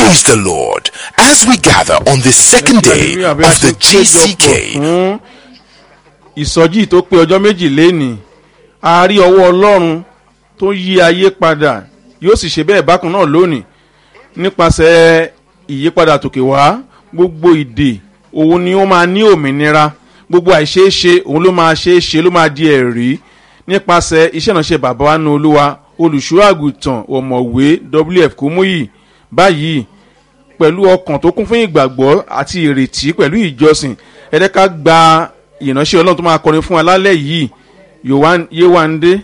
Praise the Lord as we gather on the second day Hallelujah, bí a of ṣe the péjọpọ̀ GCK. fún ìsọjí tó pé ọjọ́ méjì lénìí a rí ọwọ́ ọlọ́run tó yí ayé padà yóò sì ṣe bẹ́ẹ̀ bákan náà lónìí nípasẹ̀ ìyípadà tòkè wá gbogbo ìdè òun ni ó máa ní òmìnira gbogbo àìṣeéṣe òun ló máa ṣeéṣe ló máa di ẹ̀rí nípasẹ̀ iṣẹ́ ìránṣẹ́ bàbá wa nu olúwa olùṣọ́ àgùntàn ọ̀mọ̀wé wf kúmúyì báyìí pẹ̀lú ọkàn tó kún fún ìgbàgbọ́ àti ìrètí pẹ̀lú ìjọsìn ẹ̀ẹ́dẹ́ká gba ìránṣẹ́ ọlọ́run tó máa kọrin fún wa lálẹ́ yìí Yohan- yéwándé